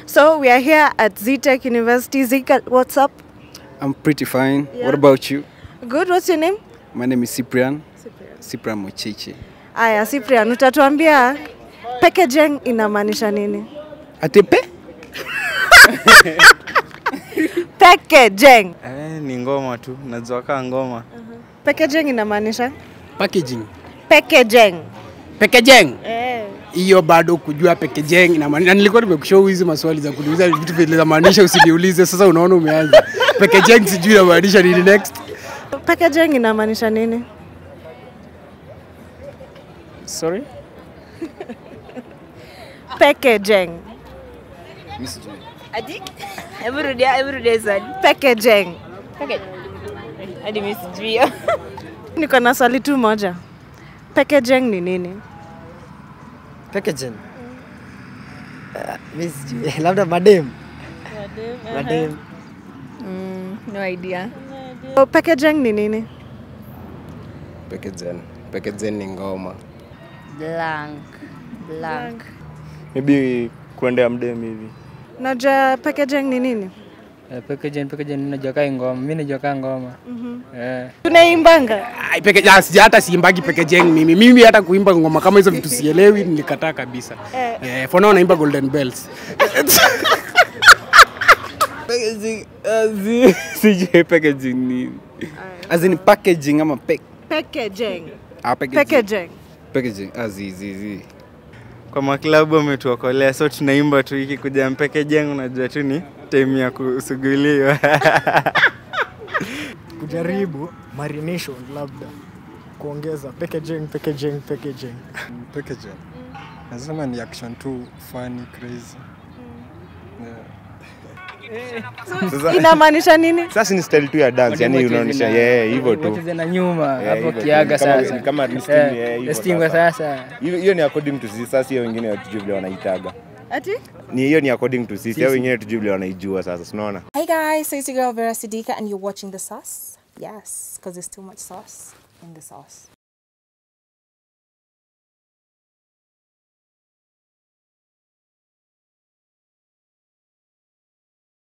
So we are here at ZTech University. Zika, what's up? I'm pretty fine. Yeah. What about you? Good. What's your name? My name is Cyprian. Cyprian Mochichi. Aya, Cyprian, utatuambia packaging inamaanisha nini? Atepe? Packaging. Eh, ni ngoma tu, najua kaa ngoma. Packaging inamaanisha packaging packaging. packaging Eh. hiyo bado kujua packaging inamaanisha nilikuwa nimekushow hizi maswali za kuuliza vitu vile zamaanisha usiniulize sasa unaona umeanza packaging sijui inamaanisha nini next Packaging inamaanisha nini? sorry Packaging. Ati? Hebu rudia, hebu rudia swali. Packaging. Okay. Hadi mimi sijui hiyo. Niko na swali tu moja. Packaging ni nini? Packaging. Uh, mimi sijui. labda madem. Madem. Mm, no idea. So, packaging ni nini? Pekezen. Pekezen ni ngoma. Blank. Blank. Maybe kuendea mdem hivi. Najua packaging ni nini? packaging packaging najua kaa ngoma mimi najua kaa ngoma eh Tunaimbanga. Ai, package- ah, sija hata siimbagi packaging mimi mimi hata kuimba ngoma kama hizo vitu sielewi nilikataa kabisa eh, for now naimba golden bells Packaging, azi, sijui packaging ni. As in packaging ama pack? Packaging. Ah, packaging. Packaging. Packaging. Ah, zi, zi, zi. Kwa maklabu wametuokolea, so tunaimba tu iki kuja packaging, unajua tu ni time ya kusuguliwa. Kujaribu marination labda. Kuongeza packaging, packaging, packaging. Pekezen. Nasema ni action tu funny crazy. Yeah. Inamaanisha nini? Sasa ni style tu ya dance, yani unaonyesha yeye hivyo tu. wacheze na nyuma Yeah, hapo hivyo tu. kiaga Kama- sasa kama listing, Eh, yeah, hivyo listing sasa. sasa Hiyo hiyo ni according to sisi, sasa hiyo wengine hatujui vile wanaitaga. Ati? Ni hiyo ni according to sisi, hao wengine hatujui vile wanaijua sasa, unaona? Hey guys, so it's your girl Vera Sidika, and you're watching The Sauce. Yes, because there's too much sauce in the sauce.